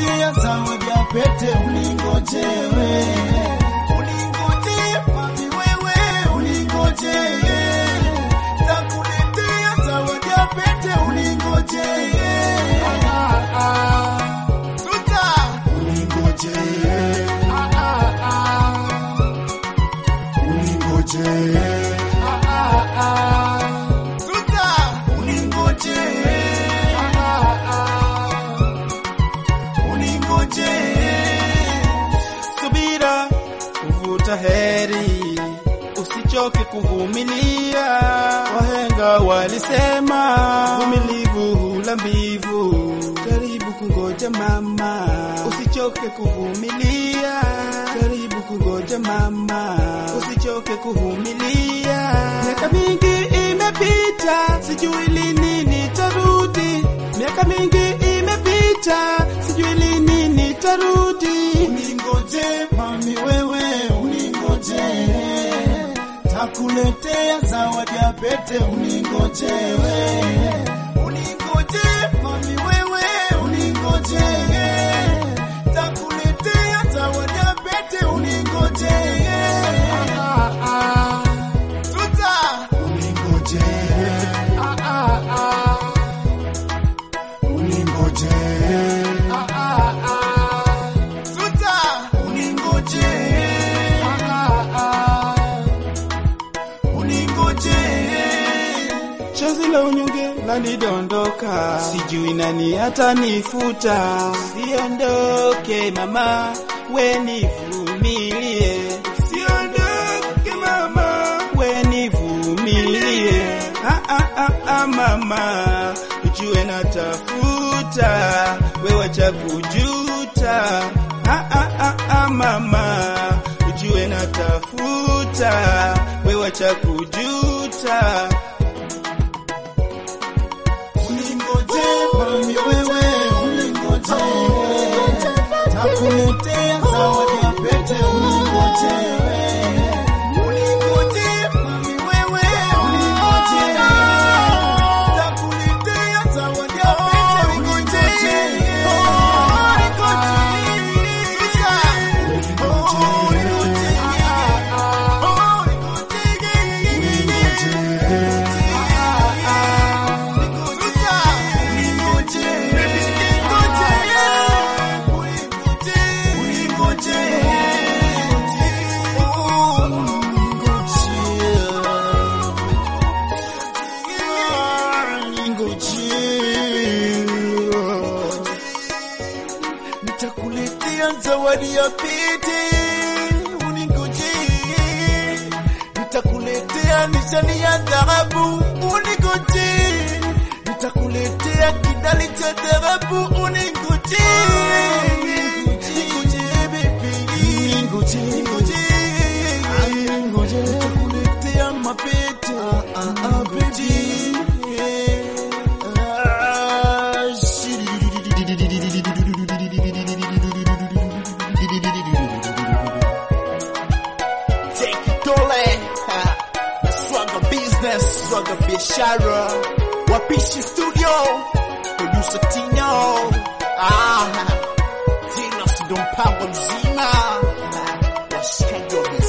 nitakuletea zawadi ya pete uningojewe. Uningoje mami wewe uningoje. Nitakuletea zawadi ya pete uningoje. Suta uningoje. Uningoje. Suta uningoje. Uningoje. subira kuvuta heri, usichoke kuvumilia. Wahenga walisema vumilivu hula mbivu, jaribu kungoja mama, usichoke kuvumilia. Jaribu kungoja mama, usichoke kuvumilia. Miaka mingi imepita, sijui lini nitarudi. Miaka mingi imepita, sijui lini nitarudi. Uningoje mami wewe uningoje. Takuletea zawadi ya pete uningoje we. Uningoje mami wewe uningoje. Takuletea zawadi ya pete uningoje. Suta uningoje. Uningoje. Suta uningoje. Uningoje. Chozi la unyonge lanidondoka, sijui nani atanifuta. Siondoke mama, we nivumilie. Siondoke mama, we nivumilie. Ah, ah, ah, ah, mama, ujue natafuta, we wacha kujuta. Ah, ah, ah, ah, mama, ujue natafuta, we wacha kujuta. Uningoje mami wewe uningoje. Takuletea zawadi ya pete uningoje. Uningoje mami wewe uningoje. Takuletea zawadi ya pete uningoje. Nitakuletea zawadi ya pete uningoje. Nitakuletea nishani ya dhahabu uningoje. Nitakuletea kidali cha dhahabu uningoje. Ningoje baby. Ningoje. Ningoje. Nitakuletea mapete. Ah ah baby. Ah, Take it dole. Swagger business, swagger biashara. Wapishi studio. Producer Tino. Ah. Tino ndo mpango mzima. Washikaji wa